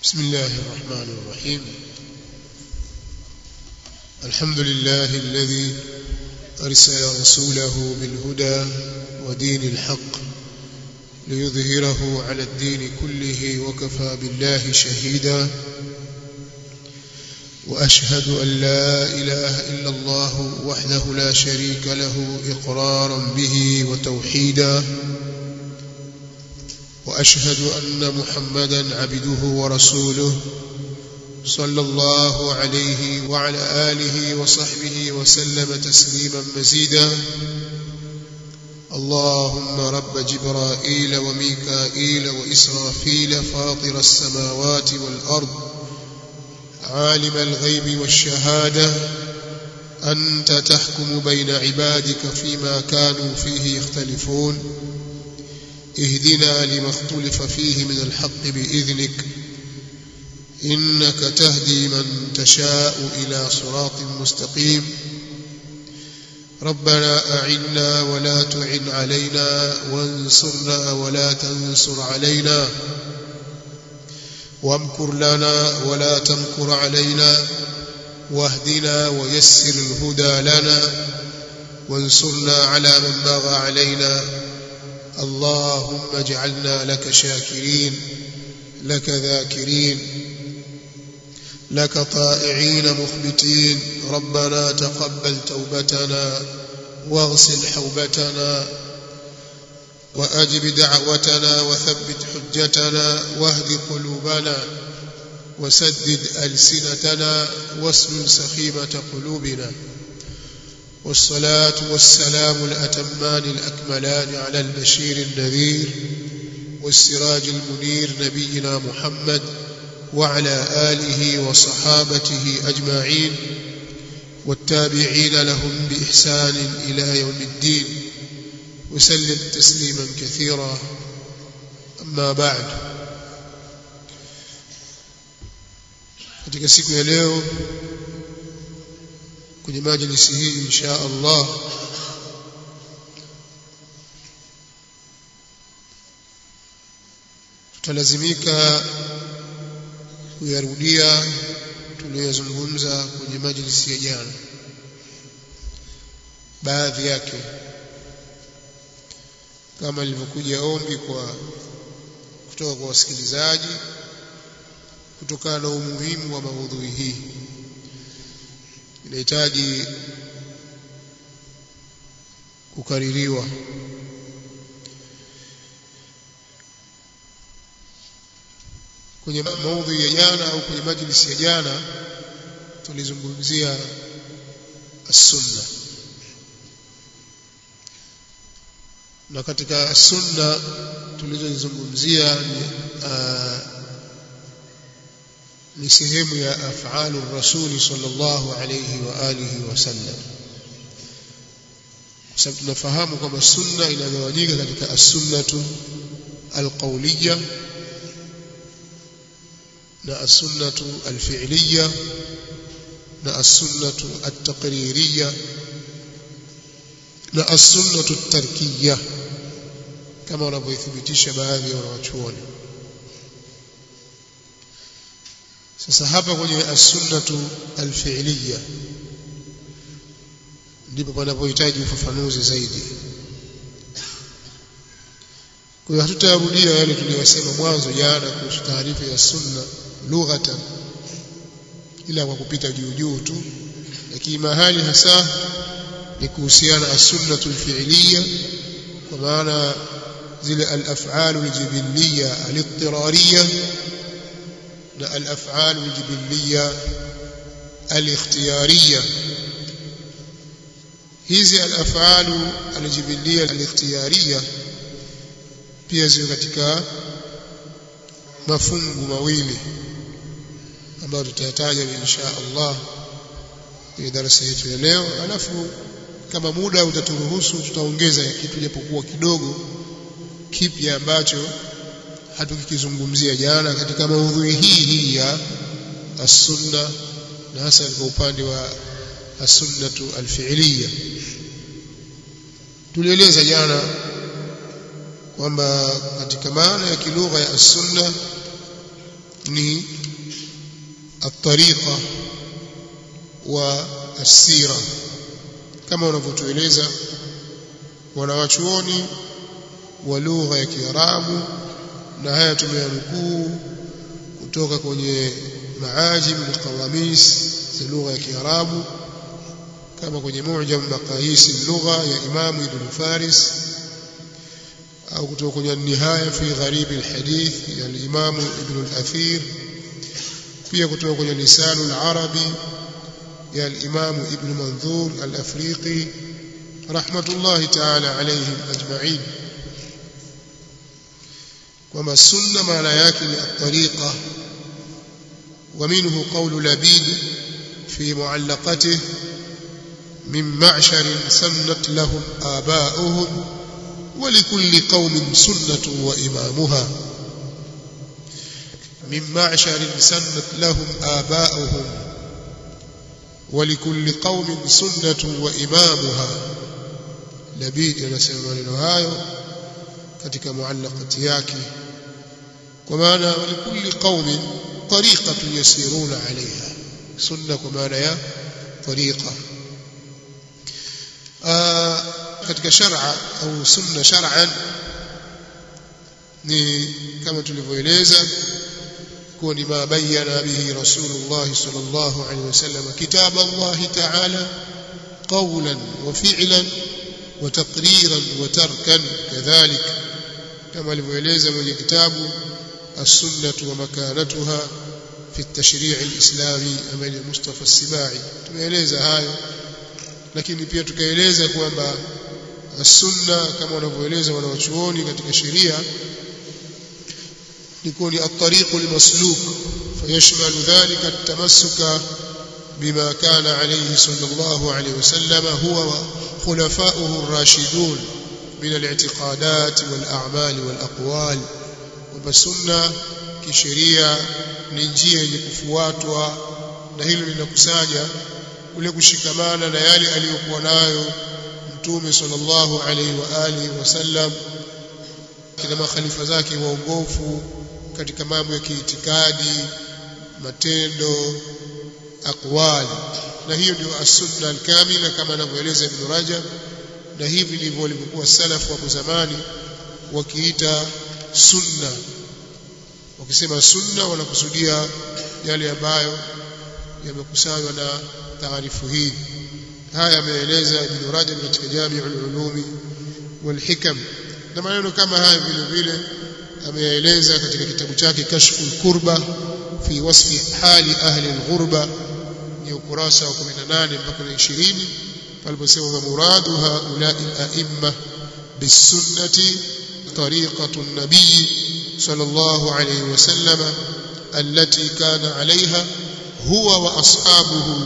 بسم الله الرحمن الرحيم الحمد لله الذي أرسل رسوله بالهدى ودين الحق ليظهره على الدين كله وكفى بالله شهيدا وأشهد أن لا إله إلا الله وحده لا شريك له إقرارا به وتوحيدا وأشهد أن محمدا عبده ورسوله صلى الله عليه وعلى آله وصحبه وسلم تسليما مزيدا اللهم رب جبرائيل وميكائيل وإسرافيل فاطر السماوات والأرض عالم الغيب والشهادة أنت تحكم بين عبادك فيما كانوا فيه يختلفون اهدنا لما اختلف فيه من الحق بإذنك إنك تهدي من تشاء إلى صراط مستقيم ربنا أعنا ولا تعن علينا وانصرنا ولا تنصر علينا وامكر لنا ولا تمكر علينا واهدنا ويسر الهدى لنا وانصرنا على من بغى علينا اللهم اجعلنا لك شاكرين لك ذاكرين لك طائعين مخبتين ربنا تقبل توبتنا واغسل حوبتنا وأجب دعوتنا وثبت حجتنا واهد قلوبنا وسدد ألسنتنا واسلل سخيمة قلوبنا والصلاة والسلام الأتمان الأكملان على البشير النذير والسراج المنير نبينا محمد وعلى آله وصحابته أجمعين والتابعين لهم بإحسان إلى يوم الدين وسلم تسليما كثيرا أما بعد katika siku ya leo kwenye majlisi hii insha Allah tutalazimika kuyarudia tuliyozungumza kwenye majlisi ya jana baadhi yake kama lilivyokuja ombi kwa kutoka kwa wasikilizaji kutokana na umuhimu wa maudhui hii inahitaji kukaririwa kwenye maudhui ya jana au kwenye majlisi ya jana tulizungumzia as-sunna na katika sunna tulizozungumzia ni uh, ni sehemu ya af'alu rasuli sallallahu alayhi wa alihi wasallam kwa sababu tunafahamu kwamba sunna inagawanyika katika as-sunnatu al-qawliya na as-sunnatu al-fi'liya na as-sunnatu at-taqririya na as-sunnatu at-tarkiyya kama wanavyothibitisha baadhi ya wanawachuoni sasa hapa kwenye as-sunnatu al-fi'liya ndipo panapohitaji ufafanuzi zaidi kwa hiyo hatutarudia yale tuliyosema mwanzo jana kuhusu taarifa ya sunna lughatan ila kwa kupita juu juu tu lakini mahali hasa ni kuhusiana as-sunnatu al-fi'liya kwa maana zile al-af'alu al-jibilliya al-ittirariyya na al-af'al al-jibilliya al-ikhtiyariyya hizi al-af'al al-jibilliya al-ikhtiyariyya pia ziko katika mafungu mawili ambayo tutayataja insha Allah kwenye darasa yetu ya leo alafu kama muda utaturuhusu tutaongeza kitu japokuwa kidogo kipya ambacho hatukikizungumzia jana katika maudhui hii hii ya as-sunna na hasa kwa upande wa as-sunnatu al-fi'liya tulieleza jana kwamba katika maana ya kilugha ya as-sunna ni الطريقة والسيرة كما wanavyotueleza wanawachuoni wa lugha ya Kiarabu na haya tumeyanukuu kutoka kwenye maajim alqawamis za lugha ya Kiarabu kama kwenye mu'jam maqayis al-lugha ya Imam Ibn Faris au kutoka kwenye nihaya fi gharib al-hadith ya al-Imam Ibn al-Athir pia kutoka kwenye lisan al-arabi ya al-Imam Ibn Manzur al-Afriqi rahmatullahi ta'ala alayhim ajma'in kwamba sunna maana yake ni at-tariqa ومنه قول لبيد في معلقته من معشر سنت لهم آباؤهم ولكل قوم سنة وإمامها من معشر سنت لهم آباؤهم ولكل قوم سنة وإمامها لبيد anasema maneno hayo katika muallaqati yake kwa maana walikulli qaumin tariqatun yasiruna alaiha sunna kwa maana ya tariqa katika shar'a au sunna shar'an ni kama tulivyoeleza kuwa ni ma bayyana bihi rasulullah sallallahu alaihi wasallam kitab Allah ta'ala qawlan wa fi'lan wa taqriran wa tarkan kadhalik kama alivyoeleza mwenye kitabu السنة ومكانتها في التشريع الإسلامي أمل مصطفى السباعي tumeeleza hayo lakini pia tukaeleza kwamba sunna kama wanavyoeleza wanawachuoni katika sheria liko ni at-tariq al-masluk fayashmalu dhalika at-tamassuka bima kana alayhi sallallahu alayhi wasallam huwa wa khulafa'uhu ar-rashidun min al-i'tiqadat wal-a'mal wal-aqwal kwamba sunna kisheria ni njia yenye kufuatwa na hilo linakusanya ule kushikamana na yale aliyokuwa nayo mtume sallallahu alaihi wa alihi wasallam kina makhalifa zake waongofu katika mambo ya kiitikadi matendo aqwali na hiyo ndio as-sunna al-kamila kama anavyoeleza Ibn Rajab na hivi ndivyo walivyokuwa salafu wa zamani wakiita sunna wakisema sunna wanakusudia yale ambayo yamekusanywa na taarifu hii haya ameeleza Ibn Rajab katika Jami'ul Ulumi wal Hikam na maneno kama haya vile vile ameeleza katika kitabu chake Kashful Kurba fi wasfi hali ahli al-ghurba ni ukurasa wa 18 mpaka 20 paliposema muradu haula al-a'imma bis-sunnati طريقة النبي صلى الله عليه وسلم التي كان عليها هو وأصحابه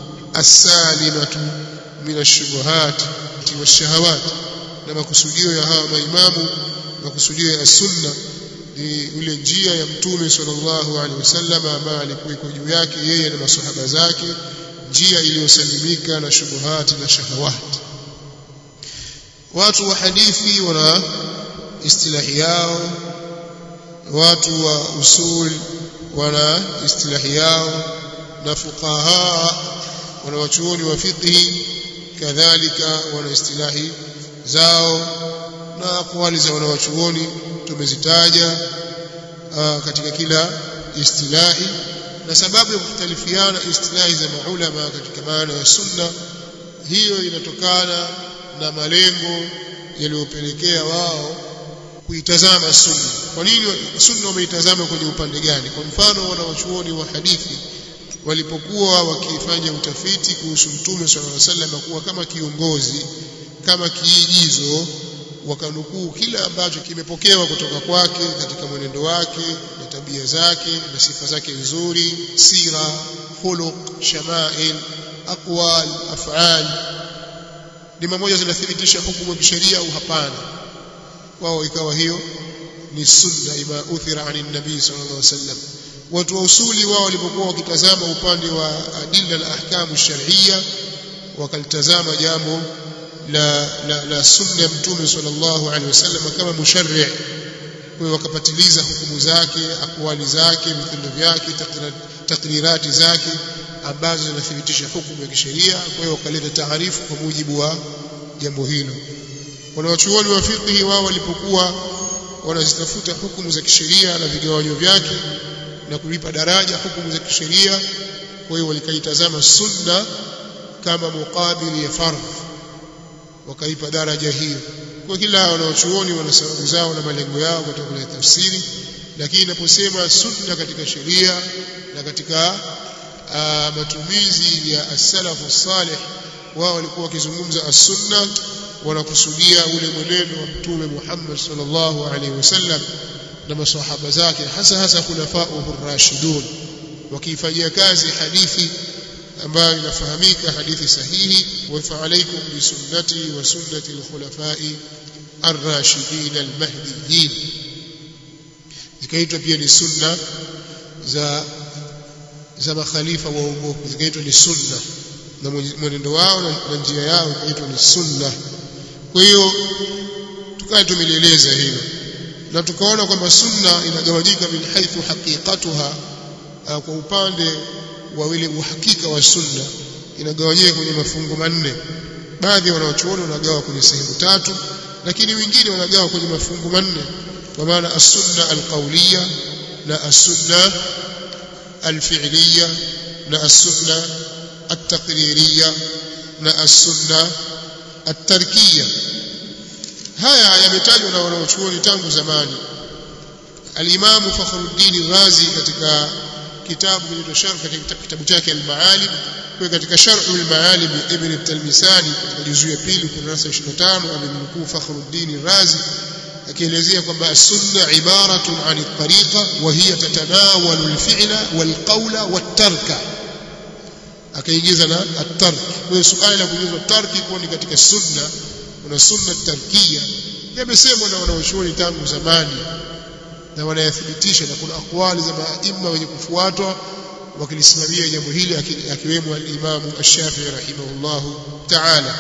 السالمة من الشبهات والشهوات لما كسوديو يا هاو مaimamu na kusudio ya sunna ni ile njia ya mtume sallallahu alaihi wasallam ambaye alikuwa juu yake yeye na masahaba zake njia iliyosalimika na shubuhati na shahawati watu wa hadithi wana istilahi yao watu wa usul wana istilahi yao na fuqaha wana wachuoni wa fiqhi kadhalika wana istilahi zao na aqwali za wanawachuoni tumezitaja katika kila istilahi na sababu ya kukhtalifiana istilahi za maulama katika maana ya sunna hiyo inatokana na malengo yaliyopelekea wao kuitazama sunna kwa nini sunna wameitazama kwenye upande gani kwa mfano wanawachuoni wa hadithi walipokuwa wakifanya utafiti kuhusu mtume sallallahu alaihi wasallam kuwa kama kiongozi kama kiigizo wakanukuu kila ambacho kimepokewa kutoka kwake katika mwenendo wake na tabia zake na sifa zake nzuri sira khuluq shamail aqwal af'al ni mmoja zinathibitisha hukumu ya kisheria au hapana wao ikawa hiyo ni sunna ima uthira ani nabii sallallahu alaihi wasallam watu wa usuli wao walipokuwa wakitazama upande wa adilla na ahkamu shar'iyya wakalitazama jambo la, la, la sunna ya mtume sallallahu alaihi wasallam kama musharri kwa hiyo wakapatiliza hukumu zake akwali zake vitendo vyake takrirati zake ambazo zinathibitisha hukumu ya kisheria kwa hiyo wakaleta taarifu kwa mujibu wa jambo hilo wanawachuoni wa fiqhi wao walipokuwa wanazitafuta hukumu za kisheria na vigawanyo vyake na kulipa daraja hukumu za kisheria kwa hiyo walikaitazama sunna kama mukabili ya fardh wakaipa daraja hiyo kwa kila wanaochuoni wana sababu zao na malengo yao katika kuleta tafsiri lakini inaposema sunna katika sheria na katika uh, matumizi ya as-salafu salih wao walikuwa wakizungumza as-sunna wanakusudia ule mwenendo wa mtume Muhammad sallallahu alaihi wasallam na maswahaba zake hasa hasa khulafa'uhu ar-rashidun wakiifanyia kazi hadithi ambayo inafahamika hadithi sahihi wa fa'alaykum bi sunnati wa sunnati al-khulafa'i ar-rashidin al-mahdiyyin zikaitwa pia ni sunna za za makhalifa waongofu zikaitwa ni sunna na mwenendo wao na njia yao ikaitwa ni sunna kwa hiyo tukawa tumelieleza hilo na tukaona kwamba sunna inagawanyika min haithu haqiqatuha kwa upande wa ile uhakika wa sunna inagawanyika kwenye mafungu manne baadhi ya wanaochuoni wanagawa kwenye sehemu tatu lakini wengine wanagawa kwenye mafungu manne kwa maana as-sunna al-qawliya na as-sunna al-fi'liya na as-sunna at-taqririya na as-sunna at-tarkiya haya yametajwa na wanaochuoni tangu zamani al-Imam Fakhruddin Razi katika kitabu kinaitwa Sharh katika kitabu chake al-Ma'alim kwa katika Sharh al-Ma'alim Ibn al-Talmisani katika juzu ya pili kurasa 25 amemnukuu Fakhruddin Razi akielezea kwamba sunna ibaratun an at-tariqa wa hiya tatanawalu al-fi'la wal-qawla wat-tarka akaingiza na at-tark kwa hiyo suala la kuingiza tarki kwa ni katika sunna kuna sunna tarkia yamesemwa na wanaoshuhuri tangu zamani na wanayathibitisha na kuna akwali za maima wenye kufuatwa wakilisimamia jambo hili akiwemo al-Imam Ash-Shafi'i rahimahullahu ta'ala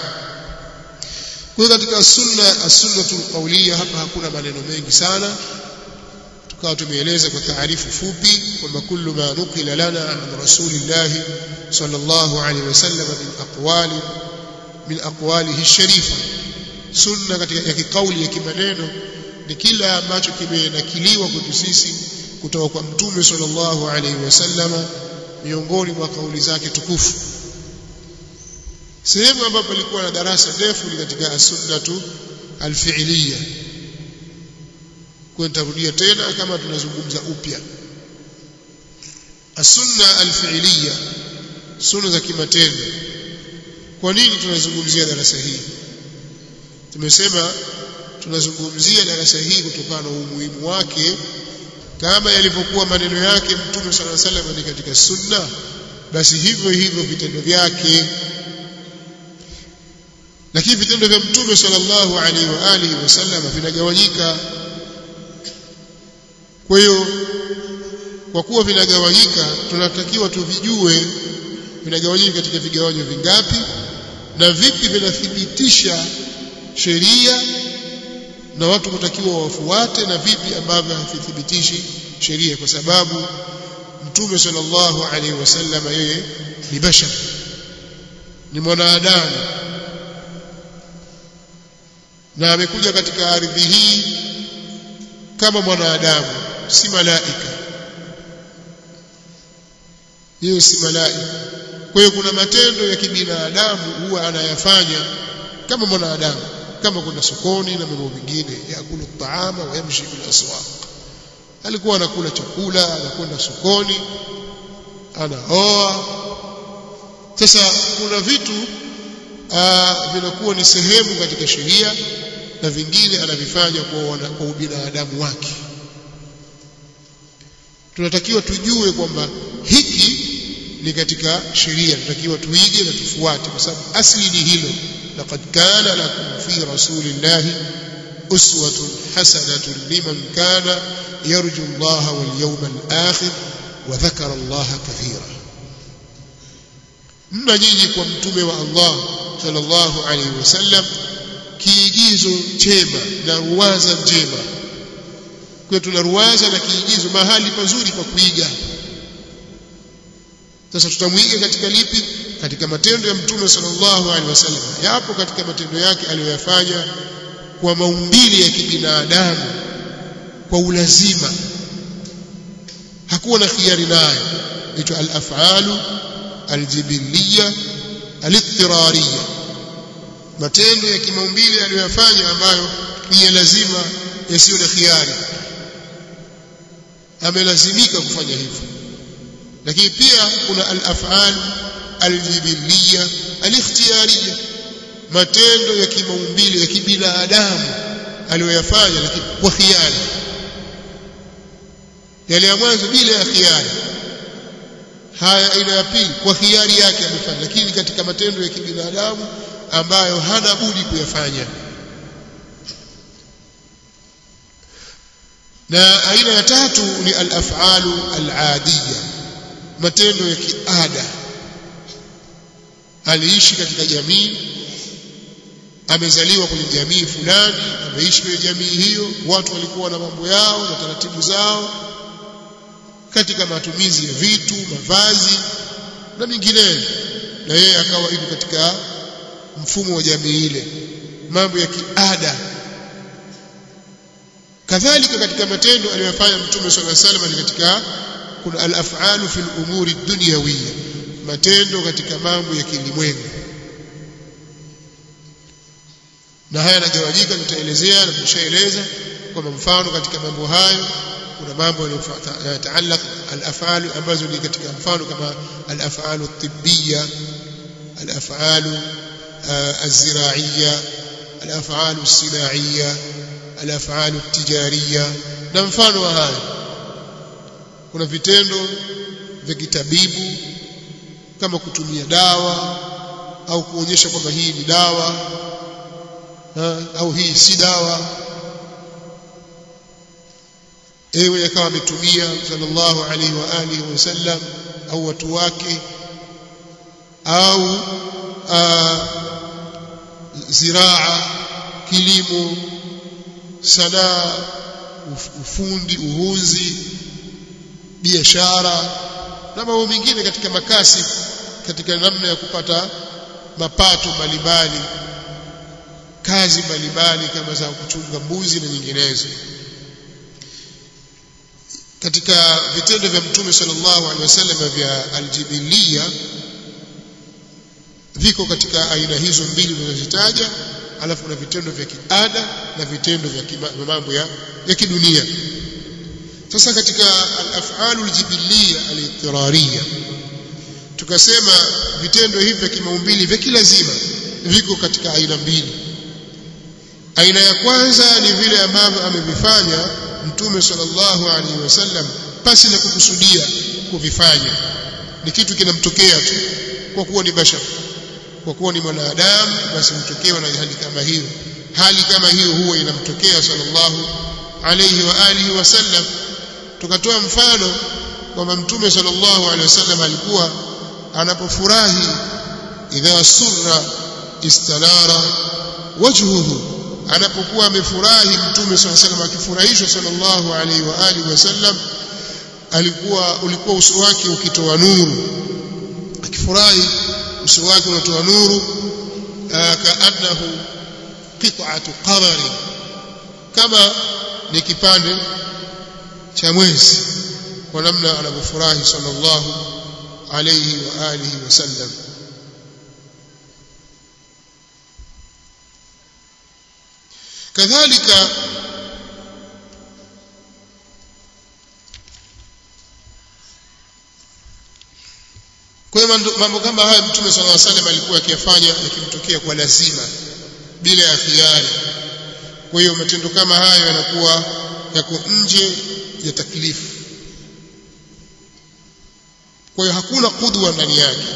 kwa katika sunna as-sunnatul qawliya hapa hakuna maneno mengi sana tukawa tumeeleza kwa taarifu fupi kwamba kullu ma nuqila lana an rasulillah sallallahu alaihi wasallam min aqwali min aqwalihi ash-sharifa sunna katika ya kikauli ya kimaneno ni kila ambacho kimenakiliwa kwetu sisi kutoka kwa mtume sallallahu alaihi wasallam miongoni mwa kauli zake tukufu sehemu ambapo palikuwa na darasa ndefu ni katika as-sunnatu al-fi'liya kwa nitarudia tena kama tunazungumza upya as-sunna al-fi'liya sunna za kimatendo kwa nini tunazungumzia darasa hii tumesema tunazungumzia darasa hii kutokana na umuhimu wake kama yalivyokuwa maneno yake mtume sala salam ni katika sunna basi hivyo hivyo vitendo vyake lakini vitendo vya mtume sallallahu alaihi wa alihi wasallam vinagawanyika kwa hiyo kwa kuwa vinagawanyika tunatakiwa tuvijue vinagawanyika katika vigawanyo vingapi na vipi vinathibitisha sheria na watu kutakiwa wafuate na vipi ambavyo havithibitishi sheria kwa sababu mtume sallallahu alaihi wasallam yeye ni bashar ni mwanadamu na amekuja katika ardhi hii kama mwanadamu si malaika hiyo si malaika kwa hiyo kuna matendo ya kibinadamu huwa anayafanya kama mwanadamu kama kwenda sokoni na mambo mengine yakulu taama wa yamshi bil aswaq alikuwa anakula chakula anakwenda sokoni anaoa sasa kuna vitu vinakuwa ni sehemu katika sheria na vingine anavifanya kwa, kwa ubinadamu wake tunatakiwa tujue kwamba hiki ni katika sheria tunatakiwa tuige na tufuate kwa sababu asli ni hilo laqad kana lakum fi rasulillahi uswatun hasanatun liman kana yarju Allah wal yawmal akhir wa dhakara Allah kathira mna nyinyi kwa mtume wa Allah sallallahu alaihi wasallam kiigizo chema na ruwaza njema kwa kwa tuna ruwaza na kiigizo mahali pazuri pa kuiga sasa tutamwiga katika lipi katika matendo ya mtume sallallahu alaihi wasallam yapo katika matendo yake aliyoyafanya kwa maumbile ya kibinadamu kwa ulazima hakuwa na khiari nayo inaitwa al-af'alu al-jibiliya al-ittirariya matendo ya kimaumbile aliyoyafanya ambayo ni ya lazima yasiyo na khiari amelazimika kufanya hivyo lakini pia kuna al-af'al al-jibiliya al-ikhtiyariya matendo ya kimaumbile ya kibinadamu aliyoyafanya lakini kwa khiari yale ya mwanzo bila ya khiari haya aina ya pili kwa khiari yake amefanya lakini katika matendo ya kibinadamu ambayo hana budi kuyafanya na aina ya tatu ni al-af'alu al-adiyya matendo ya kiada aliishi katika jamii amezaliwa kwenye jamii fulani ameishi kwenye jamii hiyo watu walikuwa na mambo yao na taratibu zao katika matumizi ya vitu mavazi na mingineyo na yeye akawa yuko katika mfumo wa jamii ile mambo ya kiada kadhalika katika matendo aliyofanya mtume swalla salam ni katika kuna al-af'alu fil umuri dunyawiyya matendo katika mambo ya kilimwengu na haya yanagawanyika tutaelezea na tushaeleza kwamba mfano katika mambo hayo kuna mambo yanayotaalaq al-af'al ambazo ni katika mfano kama al-af'al at-tibbiyya al-af'al az-zira'iyya al-af'al as-sina'iyya al-af'al at-tijariyya na mfano wa hayo kuna vitendo vya kitabibu kama kutumia dawa au kuonyesha kwamba hii ni dawa ha, au hii si dawa ewe akawa ametumia sallallahu alaihi wa alihi wasallam au watu wake au a, ziraa kilimo sanaa ufundi uhunzi biashara na mambo mengine katika makasi katika namna ya kupata mapato mbalimbali kazi mbalimbali kama za kuchunga mbuzi na nyinginezo katika vitendo vya mtume sallallahu alaihi wasallam vya aljibiliya viko katika aina hizo mbili tunazozitaja alafu na vitendo vya kiada na vitendo vya mambo ya, ya kidunia sasa katika al-af'alu al-jibiliya al-ittirariya tukasema vitendo hivi vya kimaumbili vya kilazima viko katika aina mbili aina ya kwanza ni vile ambavyo amevifanya mtume sallallahu alaihi wasallam pasi na kukusudia kuvifanya ni kitu kinamtokea tu kwa kuwa ni bashar kwa kuwa ni mwanadamu basi mtokewa na hali kama hiyo hali kama hiyo huwa inamtokea sallallahu alaihi wa alihi wasallam tukatoa mfano kwamba mtume sallallahu alaihi wasallam alikuwa anapofurahi idha surra istanara wajhuhu anapokuwa amefurahi mtume sallallahu alaihi wasallam akifurahishwa sallallahu alaihi wa alihi wasallam alikuwa ulikuwa uso wake ukitoa nuru akifurahi uso wake unatoa nuru kaannahu qit'atu qamari kama ni kipande cha mwezi kwa namna anavyofurahi sallallahu alayhi wa alihi wasallam kadhalika kwa hiyo mambo kama haya mtume sallallahu alaihi wasallam alikuwa akiyafanya yakimtokea kwa lazima bila ya khiari kwa hiyo matendo kama hayo yanakuwa yako nje ya taklifu kwa hiyo hakuna kudwa ndani yake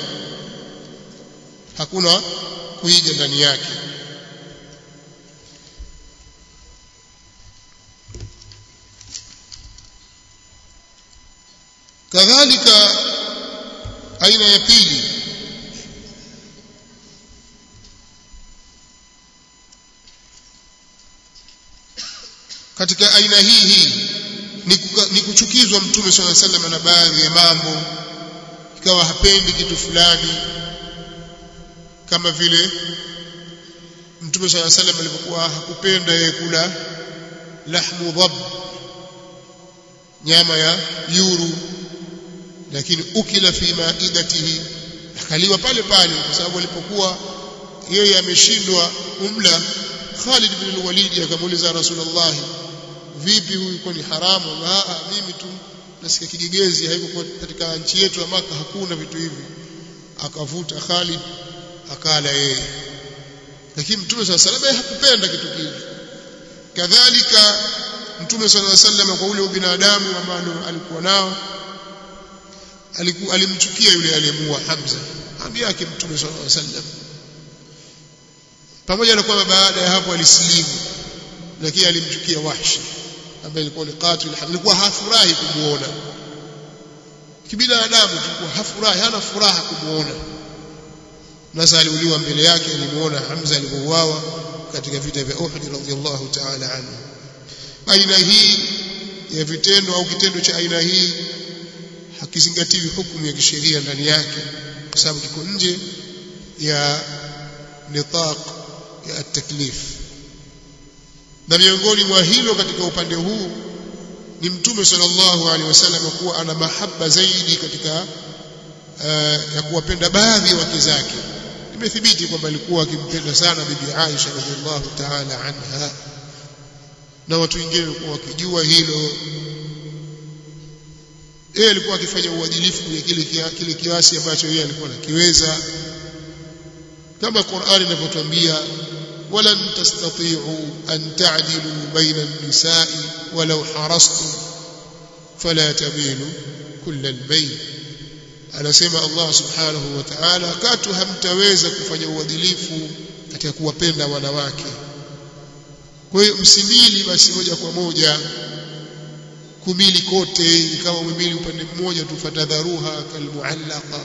hakuna kuiga ndani yake kadhalika aina ya pili katika aina hii hii ni, kuka, ni kuchukizwa mtume swalla sallam na baadhi ya mambo ikawa hapendi kitu fulani kama vile mtume swalla sallam alipokuwa hakupenda yeye kula lahmu dhab nyama ya yuru lakini ukila fi maidatihi akaliwa pale pale kwa sababu alipokuwa yeye ameshindwa umla Khalid bin al-Walid akamuuliza Rasulullah vipi huyu kwa ni haramu ah mimi tu nasikia kigegezi haiko katika nchi yetu ya maka hakuna vitu hivi akavuta Khalid akala yeye lakini mtume swalla sallam hakupenda kitu kile kadhalika mtume swalla sallam kwa ule ubinadamu ambao alikuwa nao alikuwa alimchukia yule aliyemuua Hamza ambi yake mtume sallallahu alaihi wasallam pamoja na kwamba baada ya hapo alisilimu lakini alimchukia Wahshi ambaye alikuwa ni qatil alikuwa hafurahi kumuona kibinadamu tulikuwa hafurahi hana furaha kumuona nasa aliuliwa mbele yake alimuona Hamza alipouawa katika vita vya Uhud radhiyallahu ta'ala anhu aina hii ya vitendo au kitendo cha aina hii hakizingatiwi hukumu ya kisheria ndani yake kwa sababu kiko nje ya nitaq ya taklif na miongoni mwa hilo katika upande huu ni mtume sallallahu alaihi wasallam kuwa ana mahaba zaidi katika uh, ya kuwapenda baadhi ya wake zake imethibiti kwamba alikuwa akimpenda sana bibi Aisha radhiallahu ta'ala anha na watu wengine walikuwa wakijua hilo yeye alikuwa akifanya uadilifu kwenye kile kile kiasi ambacho yeye alikuwa anakiweza kama Qur'ani inavyotuambia walan tastati'u an ta'dilu baina an-nisa'i walau harastum fala tamilu kulla al-bayt anasema Allah subhanahu wa ta'ala katu hamtaweza kufanya uadilifu katika kuwapenda wanawake kwa hiyo msimili basi moja kwa moja kumili kote ikawa umemili upande mmoja tu fatadharuha kalmuallaqa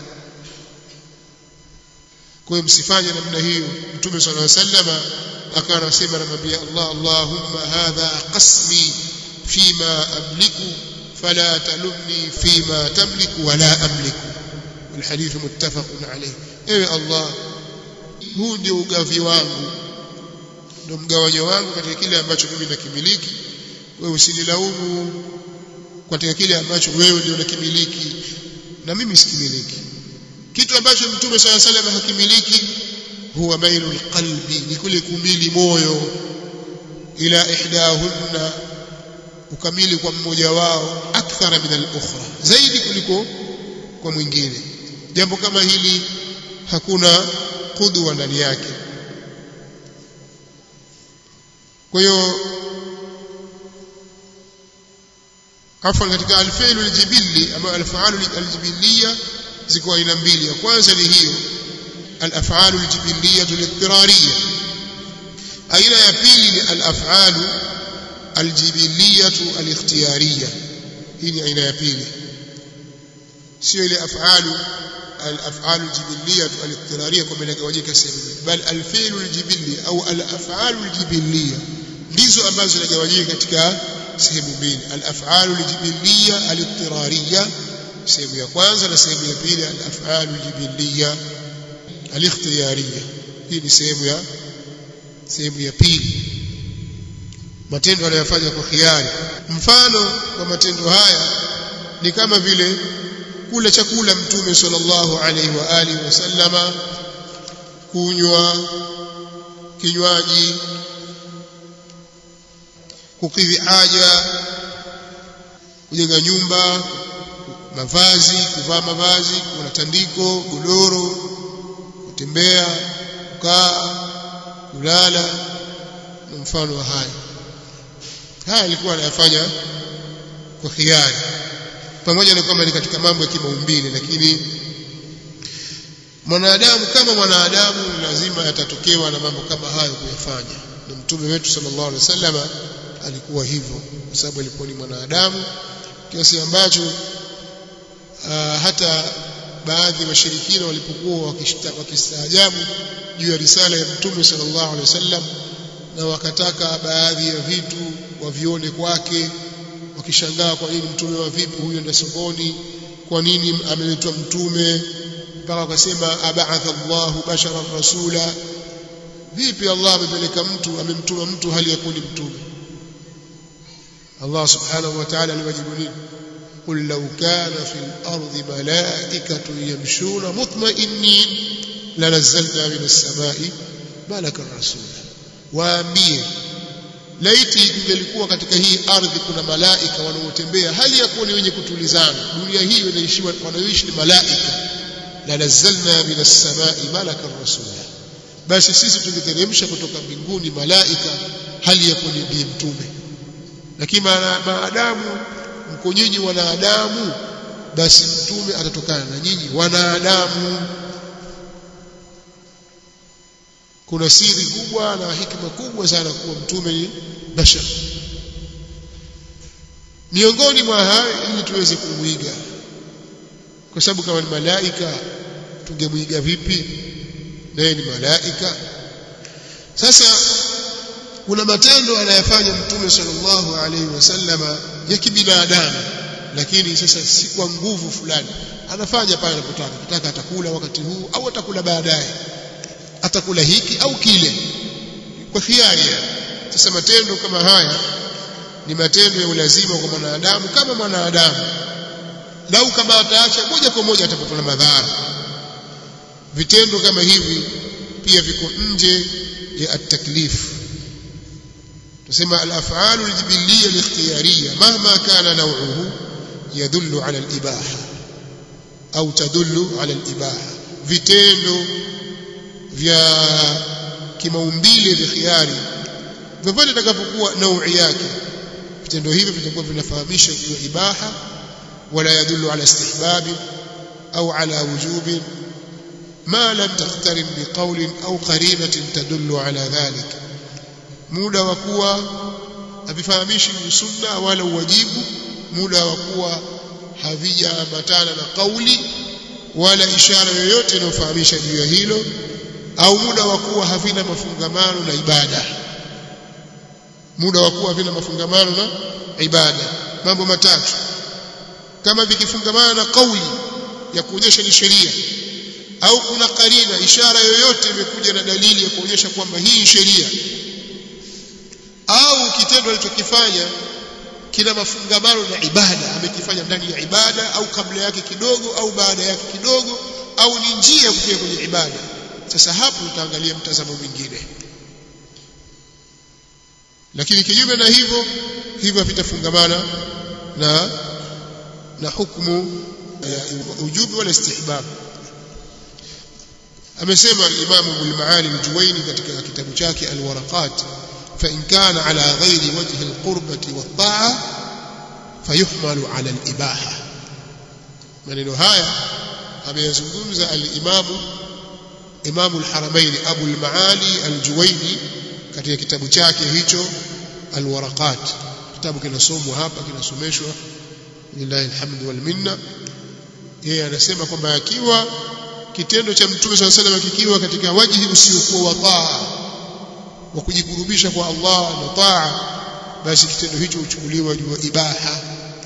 kwa hiyo msifanye namna hiyo mtume sallallahu alaihi wasallam akawa anasema anamwambia Allah Allahumma hadha qasmi fima amliku fala talumni fima tamliku wala amliku والحديث متفق عليه ewe Allah huu ndio ugavi wangu ndio mgawanyo wangu katika kile ambacho mimi nakimiliki wewe usinilaumu katika kile ambacho wewe ndio unakimiliki na mimi sikimiliki kitu ambacho mtume sala salam hakimiliki huwa mailul qalbi ni kule kumili moyo ila ihdahunna ukamili kwa mmoja wao akthara min al-ukhra zaidi kuliko kwa mwingine jambo kama hili hakuna kudwa ndani yake kwa hiyo afwan katika alfi'lu aljibili ama alfaalu aljibiliya ziko aina mbili ya kwanza ni hiyo alaf'alu aljibiliya littirariya aina ya pili ni alaf'alu aljibiliya alikhtiyariya hii ni aina ya pili sio ile af'alu الافعال الجبليه الاضطراريه كما inagawanyika sehemu bal alfi'lu aljibili au alaf'alu aljibilliyah ndizo ambazo zinagawanyika katika sehemu mbili al-af'alu al-jibiliyya al-ittirariyya sehemu ya kwanza na sehemu ya pili al-af'alu al-jibiliyya al-ikhtiyariyya hii ni sehemu ya sehemu ya pili matendo anayofanya kwa khiari mfano wa matendo haya ni kama vile kula chakula mtume sallallahu alaihi wa alihi wasallama kunywa kinywaji kukidhi haja kujenga nyumba mavazi kuvaa mavazi kuna tandiko godoro kutembea kukaa kulala na mfano wa haya haya alikuwa anayafanya kwa khiari pamoja na kwamba ni katika mambo ya kimaumbile lakini mwanadamu kama mwanadamu lazima yatatokewa na mambo kama hayo kuyafanya na mtume wetu sallallahu alaihi wasallam alikuwa hivyo kwa sababu alikuwa ni mwanadamu kiasi ambacho uh, hata baadhi ya washirikina walipokuwa wakistaajabu juu ya risala ya mtume sallallahu alaihi wasallam na wakataka baadhi ya vitu wavione kwake wakishangaa kwa nini mtume wa vipi huyu enda sokoni kwa nini ameletwa mtume mpaka wakasema ab'atha Allahu basharan rasula vipi Allah amepeleka mtu amemtuma mtu hali ya kuwa ni mtume Allah subhanahu wa ta'ala aliwajibu nini قل لو كان في الأرض ملائكة يمشون مطمئنين لنزلنا من السماء ملكا رسولا waambie laiti ingelikuwa katika hii ardhi kuna malaika wanaotembea hali ya kuwa ni wenye kutulizana dunia hii inaishiwa wanaoishi ni malaika la nazzalna minas samai malakan rasula basi sisi tungeteremsha kutoka mbinguni malaika hali ya kuwa ni mtume lakini maadamu mko nyinyi wanadamu basi mtume atatokana na nyinyi wanadamu kuna siri kubwa na hikma kubwa sana kuwa mtume ni bashar miongoni mwa hayo ili tuweze kumwiga kwa sababu kama ni malaika tungemwiga vipi naye ni malaika sasa kuna matendo anayofanya mtume sallallahu alaihi wasallama ya kibinadamu lakini sasa si kwa nguvu fulani anafanya pale anapotaka kitaka atakula wakati huu au atakula baadaye atakula hiki au kile kwa hiari sasa matendo kama haya ni matendo ya ulazima kwa mwanadamu kama mwanadamu lau kama ataacha moja kwa moja atapata madhara vitendo kama hivi pia viko nje ya at-taklif tusema al-af'alu al-jibiliyya al-ikhtiyariyya mahma kana naw'uhu yadullu ala al-ibaha au tadullu ala al-ibaha vitendo vya kimaumbile vya khiari vyovyote itakapokuwa naui yake vitendo hivi vitakuwa vinafahamisha juu ya ibaha wala yadullu ala istihbabi au ala wujubi ما لم تقترن بقول أو قرينة تدل على ذلك muda wa kuwa havifahamishi sunna wala uwajibu muda wa kuwa havijaambatana na kauli wala ishara yoyote inayofahamisha juu ya hilo au muda wa kuwa havina mafungamano na ibada muda wa kuwa havina mafungamano na ibada mambo matatu kama vikifungamana na kauli ya kuonyesha ni sheria au kuna karina ishara yoyote imekuja na dalili ya kuonyesha kwamba hii ni sheria au kitendo alichokifanya kina mafungamano na ibada amekifanya ndani ya ibada au kabla yake kidogo au baada yake kidogo au ni njia ya kufika kwenye ibada sasa hapo utaangalia mtazamo mwingine lakini kinyume na hivyo hivyo vitafungamana na na hukumu ya ujubi wala istihbab amesema al-Imam Ibn Maali al-Juwayni katika kitabu chake al-Waraqat fa in kana ala ghairi wajhi al-qurbati wat-ta'a fayuhmalu ala al-ibaha maneno haya ameyazungumza al-Imam Imam al-Haramain Abu al-Maali al-Juwayni katika kitabu chake hicho al-Waraqat kitabu kinasomwa hapa kinasomeshwa lillahi alhamdu wal minna yeye anasema kwamba akiwa kitendo cha mtume swalla salam kikiwa katika wajihi usiokuwa wa taa wa kujikurubisha kwa Allah na taa basi kitendo hicho huchukuliwa juu ibaha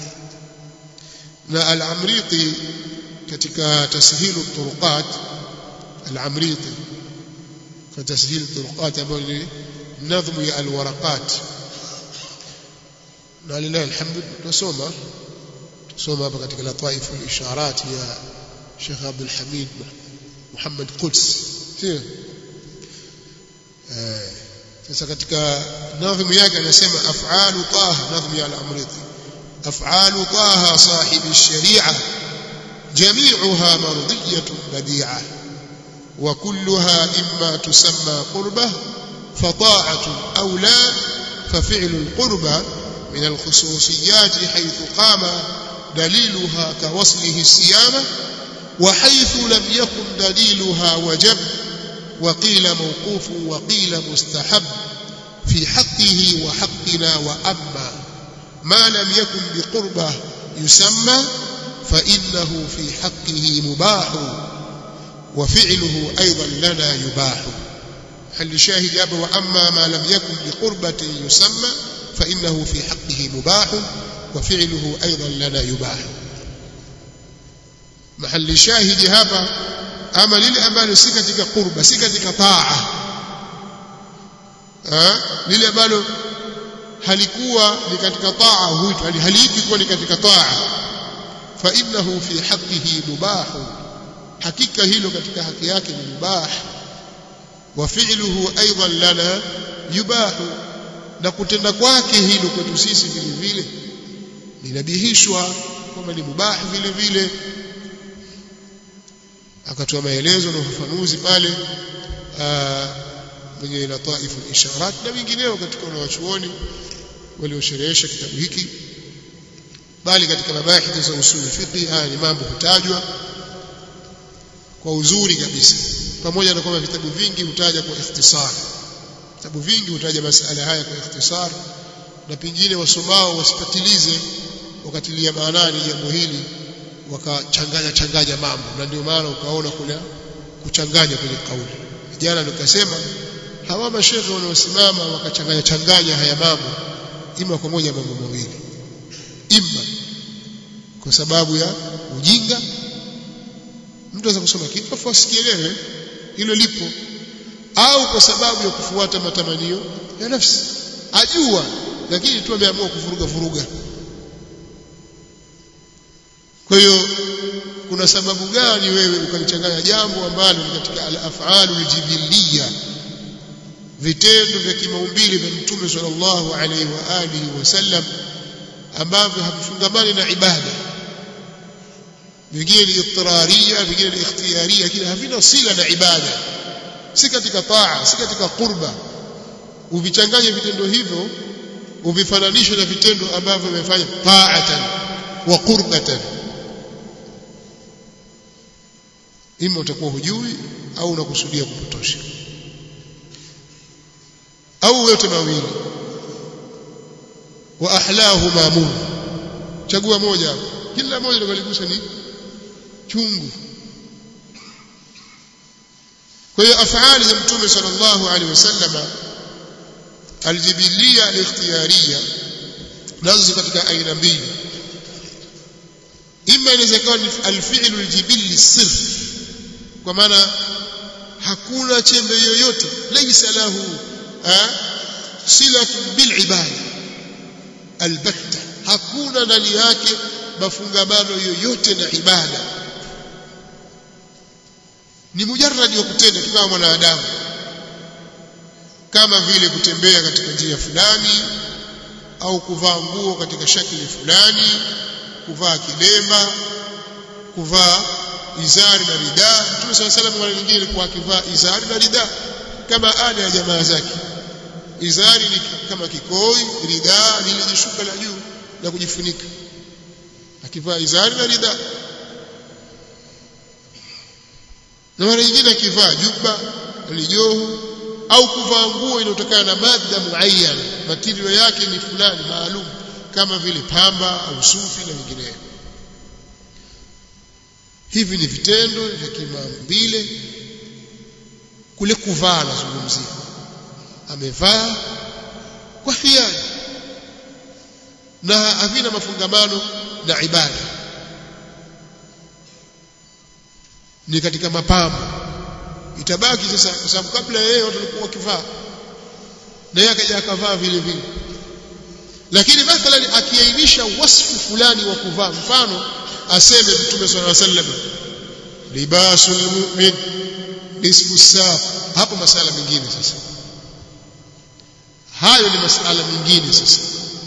na al-amriti katika tashilu turuqat al-amriti kwa tashilu turuqat ambayo ni nadhmu ya al-waraqat na lillahi alhamdu tunasoma tusoma hapa katika lataifu al-isharat ya Sheikh Abdul Hamid Muhammad Quds sio eh sasa katika nadhmu yake anasema af'alu taha nadhmu ya al-amriti af'alu taha sahibi sharia جميعها مرضية بديعة وكلها إما تسمى قربة فطاعة أو لا ففعل القربة من الخصوصيات حيث قام دليلها كوصله الصيامة وحيث لم يكن دليلها وجب وقيل موقوف وقيل مستحب في حقه وحقنا وأما ما لم يكن بقربه يسمى فإنه في حقه مباح وفعله أيضا لنا يباح هل شاهد أبا وأما ما لم يكن بقربة يسمى فإنه في حقه مباح wa fi'luhu aidan lana yubah mahali shahidi hapa ama lile ambalo si katika qurba si katika taa lile ambalo halikuwa ni katika taa huitwa haliitwi kuwa ni katika taa fa innahu fi haqqihi mubahu hakika hilo katika haki yake ni mubah wa fi'luhu aidan lana yubahu na kutenda kwake hilo kwetu sisi vile vile linabihishwa kwamba ni mubah vile vile akatoa maelezo na ufafanuzi pale mwenye lataifu isharat na wengineo katika wanawachuoni waliosherehesha kitabu hiki bali katika mabahithi za usuli fiqh haya ni mambo hutajwa kwa uzuri kabisa pamoja na kwamba vitabu vingi hutaja kwa ikhtisar vitabu vingi hutaja masala haya kwa ikhtisar na pengine wasomao wasipatilize wakatilia maanani jambo hili wakachanganya changanya mambo na ndio maana ukaona kuna kuchanganya kwenye kauli jana nikasema hawa mashehe wanaosimama wakachanganya changanya haya mambo ima kwa moja mambo mawili ima kwa sababu ya ujinga mtu anaweza kusoma kitu afu asikielewe hilo lipo au kwa sababu ya kufuata matamanio ya nafsi ajua lakini tu ameamua kuvuruga vuruga kwa hiyo kuna sababu gani wewe ukalichanganya jambo ambalo ni katika al-af'alu al-jibiliyya vitendo vya kimaumbile vya Mtume sallallahu alaihi wa alihi wasallam ambavyo havifungamani na ibada vingine ni ittiraria vingine ni ikhtiyaria lakini havina sila na ibada si katika taa si katika qurba uvichanganye vitendo hivyo uvifananishe na vitendo ambavyo vimefanya ta'atan wa qurbatan ima utakuwa hujui au unakusudia kupotosha au yote mawili wa ahlahu mamun chagua moja kila moja likaligusa ni chungu kwa hiyo afali za mtume sallallahu alaihi wasallam aljibilia alikhtiyariya nazo katika aina mbili ima inaweza kuwa ni alfi'lu aljibili sirf kwa maana hakuna chembe yoyote laysa lahu silatu bil ibada albatta hakuna ndani yake mafungamano yoyote na ibada ni mujarradi wa kutenda tu kama mwanadamu kama vile kutembea katika njia fulani au kuvaa nguo katika shakili fulani kuvaa kilemba kuvaa izari na rida Mtume صلى الله عليه وسلم mara nyingine alikuwa akivaa izari na rida kama ada ya jamaa zake izari ni kama kikoi rida ni ile jishuka la juu la kujifunika akivaa izari na rida na mara nyingine akivaa juba lijohu au kuvaa nguo inayotokana na madda muayyan matirio yake ni fulani maalum kama vile pamba au sufi na vinginevyo hivi ni vitendo vya kimaumbile kule kuvaa nazungumzia amevaa kwa hiari na havina mafungamano na ibada ni katika mapambo itabaki sasa kwa sababu kabla yeye watu walikuwa wakivaa na yeye akaja akavaa vile vile lakini mathalan akiainisha wasfu fulani wa kuvaa mfano aseme mtume swalla sallam libasul mu'min nisfu saa hapo masala mengine sasa hayo ni masala mengine sasa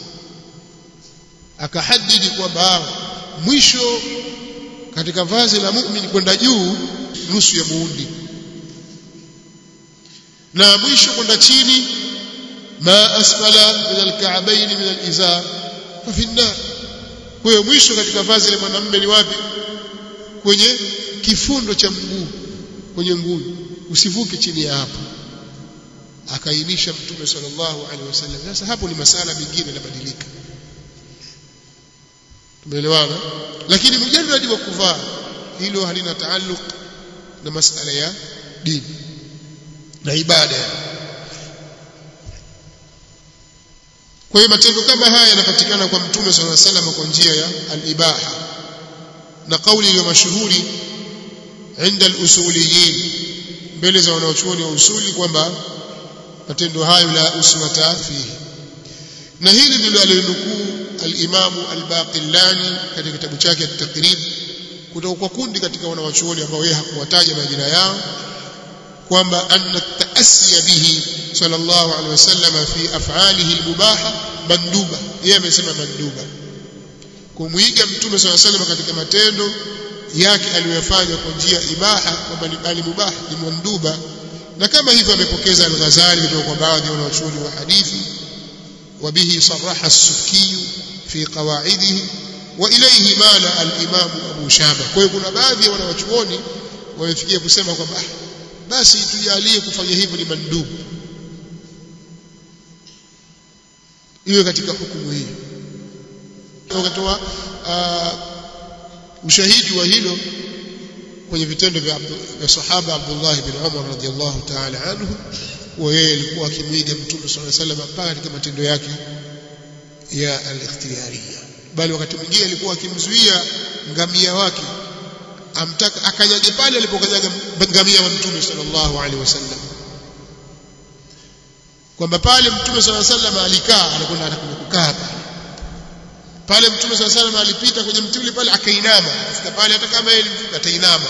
akahadidi kwamba mwisho katika vazi la mu'min kwenda juu nusu ya muundi na mwisho kwenda chini ma asfala min alka'bayn min alizar fa fi an-nar kwa hiyo mwisho katika vazi la mwanamume ni wapi kwenye kifundo cha mguu kwenye mguu usivuke chini ya hapo akaainisha mtume sallallahu alaihi wasallam sasa hapo ni masala mengine yanabadilika tumeelewana lakini mujarradi wa kuvaa hilo halina taalluq na masala ya dini na ibada kwa hiyo matendo kama haya yanapatikana kwa mtume swalla sallam kwa njia ya al-ibaha na kauli iliyo mashuhuri inda al-usuliyin mbele za wanaochuoni wa usuli kwamba matendo hayo la uswata fihi na hili ndilo alilonukuu al-Imam al-Baqillani katika kitabu chake at-Taqrib kutoka kwa kundi katika wanawachuoni ambao yeye hakuwataja majina yao kwamba anna taasiya bihi sallallahu alaihi wasallam fi af'alihi al-mubaha manduba yeye amesema manduba kumwiga mtume sallallahu alaihi wasallam katika matendo yake aliyofanya kwa njia ibaha kwamba ni bali mubaha ni manduba na kama hivyo amepokeza al-Ghazali kutoka kwa baadhi ya wanawachuoni wa hadithi وبه صرح السكي في قواعده وإليه مال الإمام أبو شامة kwa hiyo kuna baadhi ya wanawachuoni wamefikia kusema kwamba basi tujalie kufanya hivyo ni mandubu iwe katika hukumu hii wakatoa ushahidi wa hilo kwenye vitendo vya, vya sahaba Abdullah bin Umar radhiallahu ta'ala anhu kuwa yeye alikuwa akimwiga mtume sallallahu alaihi wasallam mpaka katika matendo yake ya al-ikhtiyariya bali wakati mwingine alikuwa akimzuia ngamia wake amtaka akanyage pale alipokanyaga ngamia wa mtume sallallahu alaihi wasallam kwamba pale mtume sallallahu alaihi wasallam alikaa anakwenda anakwenda kukaa pale pale mtume sallallahu alaihi wasallam alipita kwenye mti ule pale akainama afika pale hata kama yeye alimvuka atainama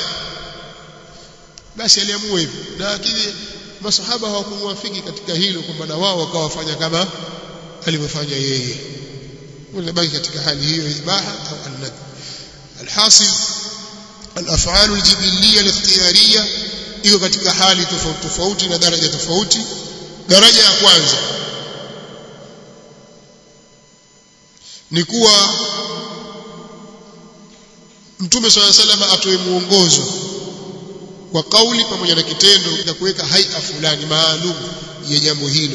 basi aliamua hivyo lakini masahaba hawakumwafiki katika hilo kwamba na wao wakawafanya kama alivyofanya yeye unabaki katika hali hiyo ibaha au annad alhasil الافعال الجبليه الاختياريه iko katika hali tofauti tofauti na daraja tofauti daraja ya kwanza ni kuwa mtume swalla salama atoe muongozo kwa kauli pamoja na kitendo na kuweka haia fulani maalum ya jambo hilo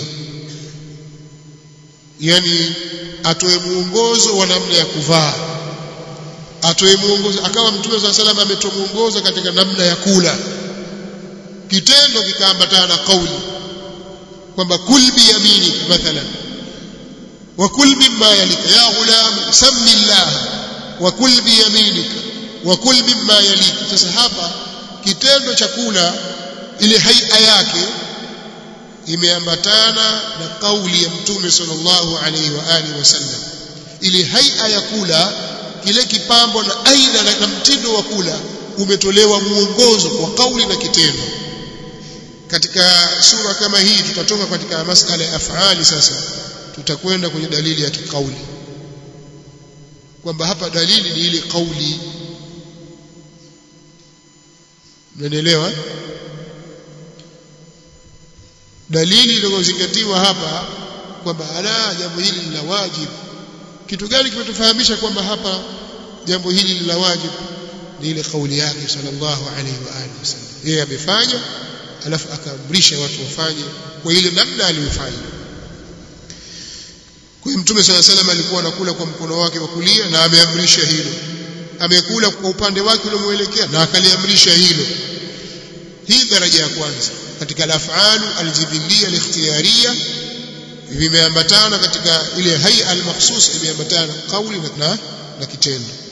yani atoe muongozo wa namna ya kuvaa atoe muongozo akawa mtume swalla salama ametoa muongozo katika namna ya kula kitendo kikaambatana na kauli kwamba kul bi yaminika mathalan wa kul mimma yalika ya ghulam sammi llah wa kul bi yaminika wa kul mimma yalika sasa hapa kitendo cha kula ile haia yake imeambatana na kauli ya mtume sallallahu alaihi wa alihi wasallam ile haia ya kula kile kipambo na aina na mtindo wa kula umetolewa muongozo kwa kauli na kitendo katika sura kama hii tutatoka katika masala ya afali sasa tutakwenda kwenye dalili ya kikauli kwamba hapa dalili ni ile kauli Mnaelewa? Dalili iliyozingatiwa hapa kwamba ala jambo hili ni la wajibu. Kitu gani kimetufahamisha kwamba hapa jambo hili ni la wajibu? Ni ile kauli yake sallallahu alaihi wa alihi wasallam. Yeye amefanya alafu akaamrisha watu wafanye kwa ile namna aliyofanya. Kwa hiyo Mtume sallallahu alaihi wasallam alikuwa anakula kwa mkono wake wa kulia na ameamrisha hilo amekula kwa upande wake uliomuelekea na akaliamrisha hilo hii daraja ya kwanza katika al-af'alu al-jibiliyya al-ikhtiyariyya vimeambatana katika ile hay'a al-makhsus imeambatana kauli na, na kitendo